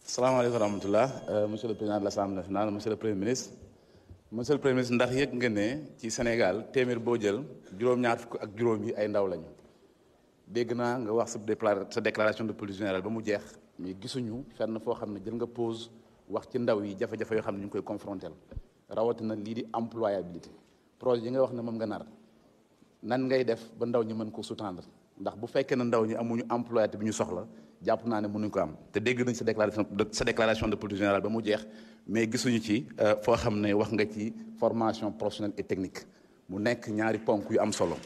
salaamaaleykum wa rahmatulah monsieur le président de l'Assemblée nationale monsieur le premier ministre monsieur le premier ministre ndax yëg nga ne ci Sénégal téeméer boo jël juróom-ñaar fukk ak juróom yi ay ndaw lañu dégg naa nga wax sa décla sa déclaration de politique générale ba mu jeex mais gisuñu fenn foo xam ne jël nga pause wax ci ndaw yi jafe-jafe yoo xam ne ñu ngi koy confronter rawatina lii di employabilité projet yi nga wax ne moom nga nar nan ngay def ba ndaw ñi mën ko sous-tendre ndax bu fekkee ne ndaw ñi amuñu employabilité bi ñu soxla jàpp naa ne mënuñ ko am te dégg nañ sa déclaration sa déclaration de politique générale ba mu jeex mais gisuñu ci foo xam ne wax nga ci formation professionnelle et technique mu nekk ñaari ponk yu am solo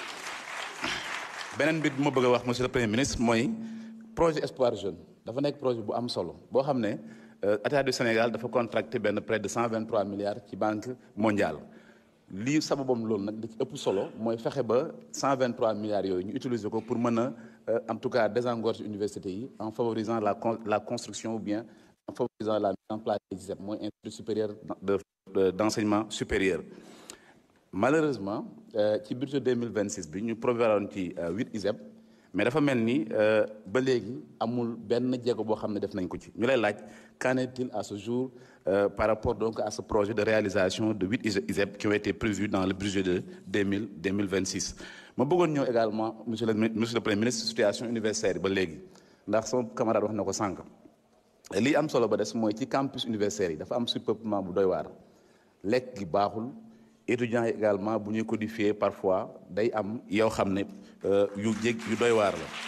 beneen bi ma bëgg a wax monsieur le premier ministre mooy projet Espoir Jeune dafa nekk projet bu am solo boo xam ne état du Sénégal dafa contracté benn près de 123 milliards ci banque mondiale lii sababam loolu nag li ci ëpp solo mooy fexe ba 123 milliards yooyu ñu utiliser ko pour mën a en tout cas désengorger université yi en favorisant la la construction ou bien en favorisant la mise en place des ISEP mooy institut supérieur de d'enseignement supérieur malheureusement ci budget 2026 bi ñu prévoiroon ci 8 ISEP mais dafa mel ni ba léegi amul benn jéego boo xam ne def nañ ko ci ñu lay laaj qu'en est-il à ce jour euh, par rapport donc à ce projet de réalisation de huit ISEP qui ont été prévus dans le budget de 2000 2026 ma bëggoon ñëw également monsieur le monsieur le premier ministre situation universitaire yi ba léegi ndax sama camarade wax na ko sànq lii am solo ba des mooy ci campus universitaire yi dafa am surpeuplement bu doy waar lekk gi baaxul étudiants yi également bu ñuy codifier parfois day am yoo xam ne yu jég yu doy waar la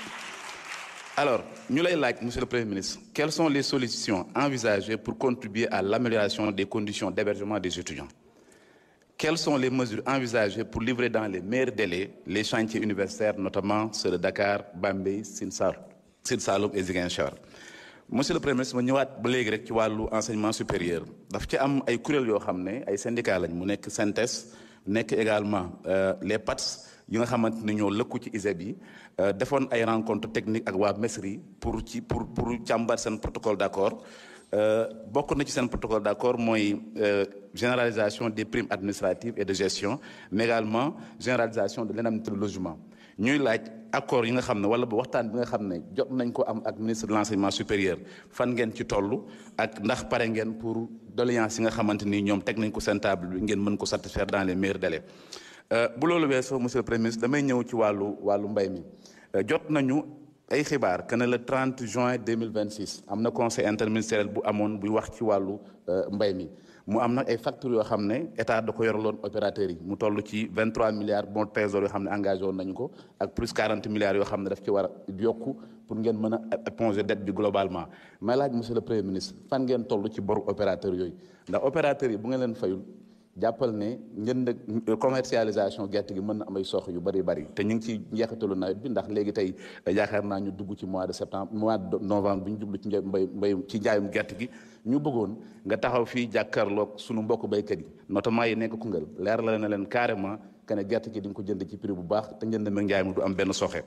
alors ñu lay laaj monsieur le premier ministre quelles sont les solutions envisagées pour contribuer à l'amélioration des conditions d'hébergement des étudiants quelles sont les mesures envisagées pour livrer dans les meilleurs délais les chantiers universitaires notamment ceux de Dakar Bambey Sine Saloum Sine Saloum et Ziguinchor monsieur le premier ministre ma ñëwaat ba léegi rek ci wàllu enseignement supérieur daf ci am ay kuréel yoo xam ne ay syndicats lañ mu nekk SYNTES nekk également les PATS yi nga xamante ne ñoo lëkku ci ISEP yi defoon ay rencontre technique ak waa MESRI pour ci pour pour càmbar seen protocole d'accord bokk na ci seen protocole d'accord mooy généralisation des primes administratives et de gestion mais également généralisation de l'indemnité de logement ñuy laaj accord yi nga xam ne wala ba waxtaan bi nga xam ne jot nañ ko am ak ministre de l'enseignement supérieur fan ngeen ci toll ak ndax pare ngeen pour doléance yi nga xamante ni ñoom teg nañ ko seen table bi ngeen mën ko satisfaire dans les meilleurs délais bu loolu weesoo monsieur le premier ministre damay ñëw ci wàllu wàllu mbay mi jot nañu ay xibaar que ne le 30 juin 2026 am na conseil interministériel bu amoon buy wax ci wàllu mbay mi mu am nag ay factures yoo xam ne état da ko yoraloon opérateurs yi mu toll ci 23 milliards bon trésor yoo xam ne engagé woon nañu ko ak plus 40 milliards yoo xam ne daf ci war a yokku pour ngeen mën a éponger dette bi globalement may laaj monsieur le premier ministre fan ngeen toll ci boru opérateurs yooyu ndax opérateurs yi bu ngeen leen fayul jàppal ne njënd commercialisation gerte gi mën na am ay sox yu bari bari te ñu ngi ci njeexitalu nawet bi ndax léegi tey yaakaar naa ñu dugg ci mois de septembre mois de novembre bi ñu jublu ci mbay mbay ci njaayum gerte gi ñu bëggoon nga taxaw fii jàkkaarloog sunu mbokk baykat yi notamment yi nekk Koungheul leer la na leen carrément que ne gerte gi di nga ko jënd ci prix bu baax te njënd meeg njaay mi du am benn soxe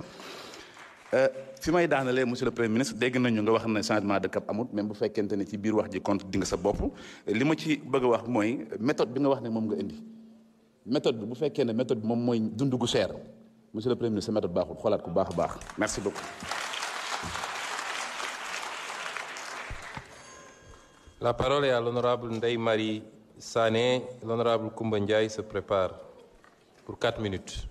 fi may daanalee monsieur le premier ministre dégg nañu nga wax ne changement de cap amut même bu fekkente ne ci biir wax ji compte di nga sa bopp li ma ci bëgg a wax mooy méthode bi nga wax ne moom nga indi méthode bi bu fekkee ne méthode bi moom mooy dund gu cher monsieur le premier ministre sa méthode baaxul xoolaat ko baax a baax merci beaucoup. La parole est à l'honorable Ndeye Marie Sané. L'honorable Koumba Ndiaye se prépare pour quatre minutes.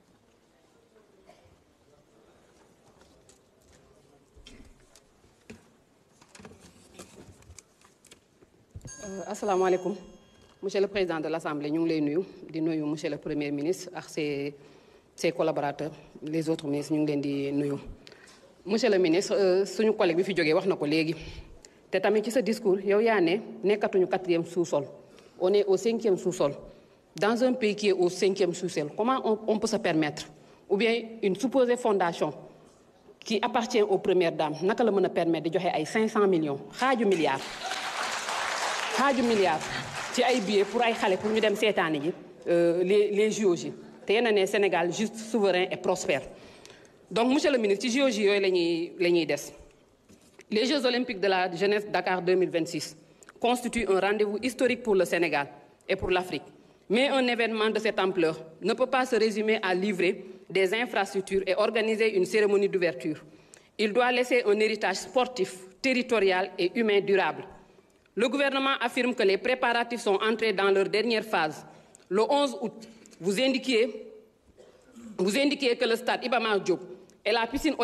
asalaamaaleykum monsieur le président de l'Assemblée ñu ngi lay nuyu di nuyu monsieur le premier ministre ak ses ses collaborateurs les autres ministres ñu ngi leen di nuyu. monsieur le ministre suñu collègue bi fi jógee wax na ko léegi te tamit ci sa discours yow yaa ne nekkatuñu quatrième sous-sol on est au cinquième sous-sol dans un pays qui est au cinquième sous-sol comment on, on peut se permettre ou bien une supposée fondation qui appartient aux premières dames naka la mën a permettre di joxe ay 500 millions xaaju milliards. xaaju milliard ci ay billets pour ay xale pour ñu dem seetaani ji les les JOJ te yéen a ne Sénégal juste souverain et prospère donc monsieur le ministre ci JOJ yooyu la ñuy la ñuy des les Jeux olympiques de la jeunesse Dakar 2026 constituent un rendez-vous historique pour le Sénégal et pour l'Afrique mais un événement de cette ampleur ne peut pas se résumer à livrer des infrastructures et organiser une cérémonie d'ouverture Il doit laisser un héritage sportif, territorial et humain durable. Le gouvernement affirme que les préparatifs sont entrés dans leur dernière phase. Le 11 août, vous indiquiez, vous indiquiez que le stade Ibama Diop et la piscine